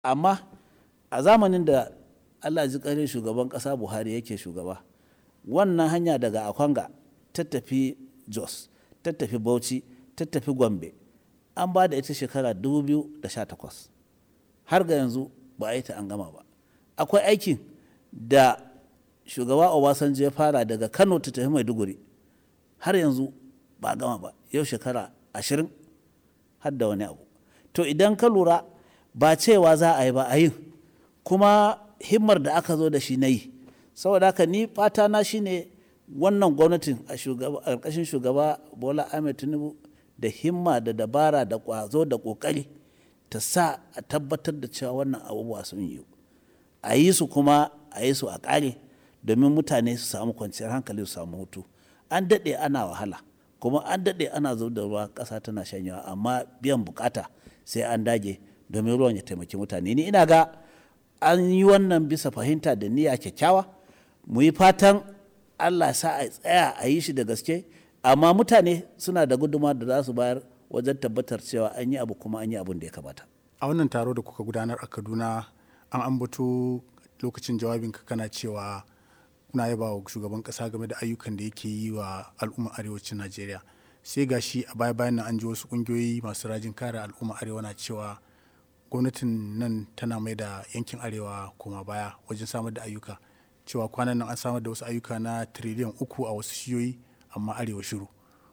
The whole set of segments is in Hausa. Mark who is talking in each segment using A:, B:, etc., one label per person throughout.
A: amma a zamanin da allah ji ƙarin shugaban ƙasa buhari yake shugaba wannan hanya daga akwanga ta tafi jos ta tafi bauchi ta tafi gombe an ba da ita shekara 2018 har ga yanzu ba a yi ta an gama ba akwai aikin da shugaba obasanjo ya fara daga kano ta tafi maiduguri har yanzu ba a gama ba yau shekara ashirin har da wani abu to idan ka lura ba cewa za a yi ba a yin kuma himmar da aka zo da shi na yi saboda haka ni fata na shine wannan gwamnatin a ƙarƙashin shugaba bola ahmed tinubu da himma da dabara da ƙwazo da ƙoƙari ta sa a tabbatar da cewa wannan abubuwa sun yi a yi su kuma a yi su a ƙare domin mutane su samu kwanciyar hankali su samu hutu an daɗe ana wahala kuma an daɗe ana zub da ruwa ƙasa tana shanyawa amma biyan bukata sai an dage domin ruwan ya taimaki mutane ni ina ga an yi wannan bisa fahimta da niyya kyakkyawa mu yi fatan allah sa a tsaya a yi shi da gaske amma mutane suna da guduma da za su bayar wajen tabbatar cewa an yi abu kuma an yi abin da ya kamata
B: a wannan taro da kuka gudanar a kaduna an ambato lokacin jawabinka kana cewa kuna yaba wa shugaban kasa game da ayyukan da yake yi wa al'ummar arewacin najeriya sai gashi a baya bayan nan an ji wasu kungiyoyi masu rajin kare al'ummar arewa na cewa gwamnatin nan tana mai da yankin arewa koma baya wajen samar da ayyuka cewa kwanan nan an samar da wasu ayyuka na tiriliyan uku a wasu shiyoyi amma arewa shiru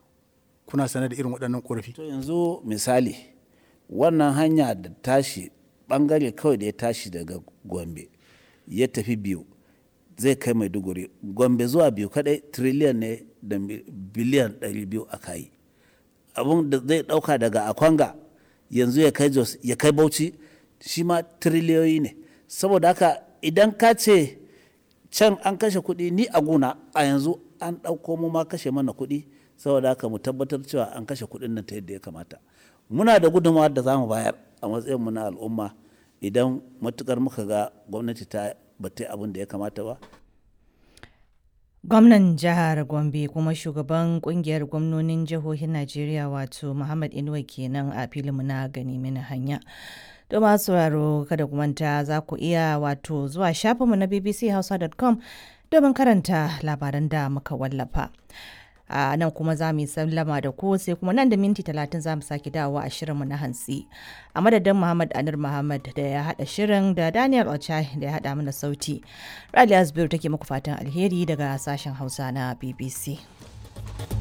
B: kuna sanar da irin waɗannan ƙorafi
A: to yanzu misali wannan hanya da tashi bangare kawai da ya tashi daga gombe ya tafi biyu zai kai maiduguri gombe zuwa biyu kadai triliyan ne da biliyan 200 a kayi abun da zai dauka daga akwanga yanzu ya kai jos ya kai bauchi shi ma triliyoyi ne saboda haka idan ka ce can an kashe kuɗi ni a guna a yanzu an ɗauko mu ma kashe mana kuɗi saboda haka mu tabbatar cewa an kashe kuɗin nan ta yadda ya kamata muna da gudunmawa da za mu bayar a matsayin mu na al'umma idan matukar muka ga gwamnati ta bata abin da ya kamata ba
C: gwamnan jihar gombe kuma shugaban kungiyar gwamnonin jihohin najeriya wato muhammad inuwa kenan a filinmu na gani mini hanya don masu sauraro kada ku manta za ku iya wato zuwa shafinmu na bbchausa.com domin karanta labaran da muka wallafa a nan kuma za mu yi sallama da ku sai kuma nan da minti talatin za mu sake dawowa a shirinmu na hantsi a madadin muhammad anir muhammad da ya haɗa shirin da daniel ochai da ya haɗa mana sauti rali asbiru take muku fatan alheri daga sashen hausa na bbc